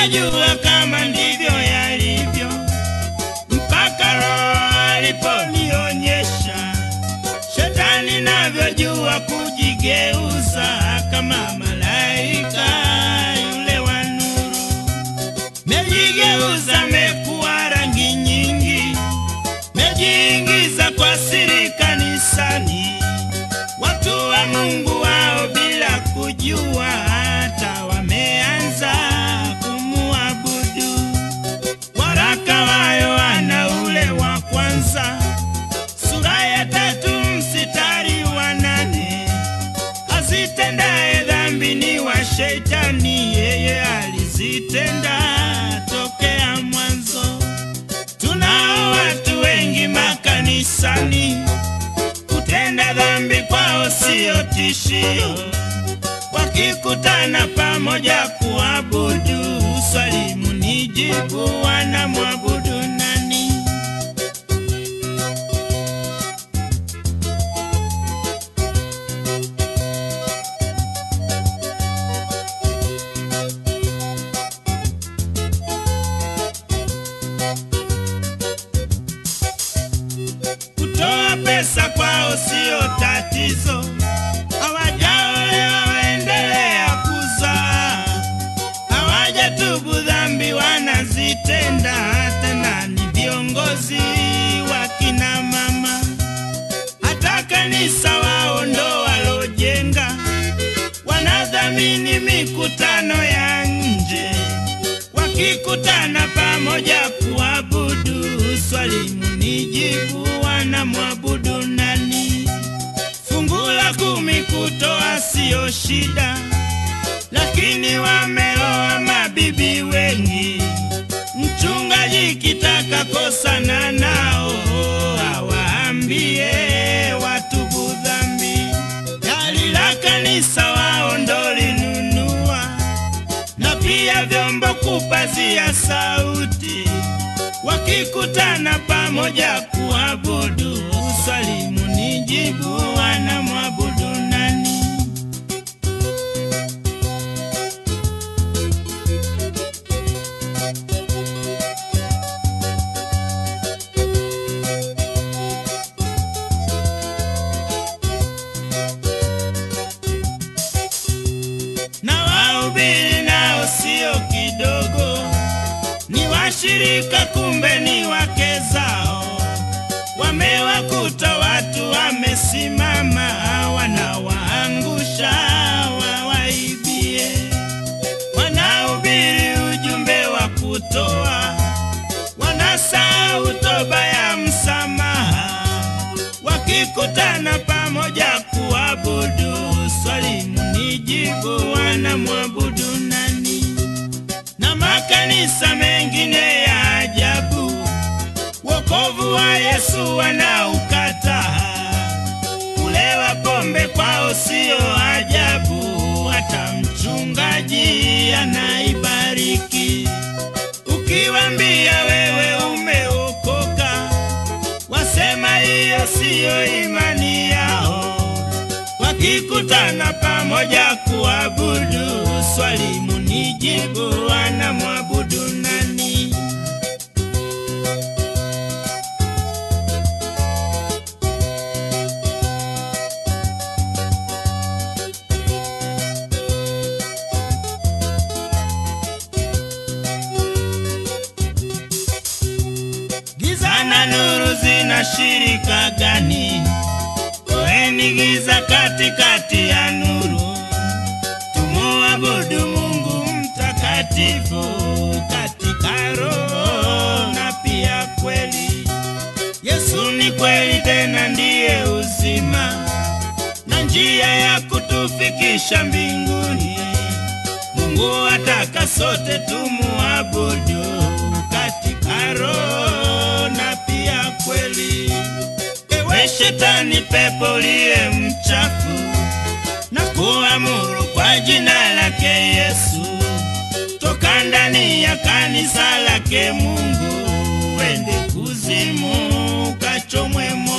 sikuyajua kama ndivyo yalivyo, mpaka Roho aliponionyesha shetani navyojua kujigeuza kama malaika yule wa nuru. Mejigeuza, mekuwa rangi nyingi, mejiingiza kwa siri kanisani, watu wa Mungu wao bila kujua, hata wameanza kumuabudu. Waraka wa Yohana ule wa kwanza sura ya tatu mstari wa nane azitendaye dhambi ni wa Shetani, yeye alizitenda tokea mwanzo. Tunao watu wengi makanisani, kutenda dhambi kwao siyo tishio, wakikutana pamoja kuabudu, swali munijibu, wanamwabudu nani? Kutoa pesa kwao sio tatizo, hawajaolewa waendelea kuzaa, hawajatubu dhambi wanazitenda, tena ni viongozi wa kina mama, hata kanisa wao ndo walojenga, wanadhamini mikutano ya nje wakikutana pamoja kuabudu, swali munijibu, wanamwabudu nani? Fungu la kumi kutoa siyo shida, lakini wameoa mabibi wengi. Mchungaji kitaka kosana nao, awaambie watubu dhambi. Gari la kanisa wao ndo linunua na pia vyombo kupazia sauti, wakikutana pamoja kuabudu, swali munijibu, wanamwabudu nani? na wahubiri nao sio kidogo, ni washirika, kumbe ni wake zao. Wamewakuta watu wamesimama, wanawaangusha wawaibie. Wanahubiri ujumbe wa kutoa, wanasahau toba ya msamaha wakikutana pamoja kuabudu, swali munijibu, wanamwabudu nani? Na makanisa mengine ya ajabu, wokovu wa Yesu wanaukataa. Kulewa pombe kwao sio ajabu, hata mchungaji anaibariki. Ukiwambia wewe umeokoka, wasema hiyo siyo imani yao. Wakikutana pamoja kuabudu, swali munijibu, wanamwabudu nani? Giza na nuru zina shirika gani? Toeni giza katikati ya nuru, tumuabudu Mungu mtakatifu katika roho na pia kweli. Yesu ni kweli, tena ndiye uzima na njia ya kutufikisha mbinguni. Mungu ataka sote tumuabudu katika roho na pia kweli. Ewe shetani, pepo liye mchafu, na kuamuru kwa jina lake Yesu, toka ndani ya kanisa lake Mungu, wende kuzimu, kachomwe moto.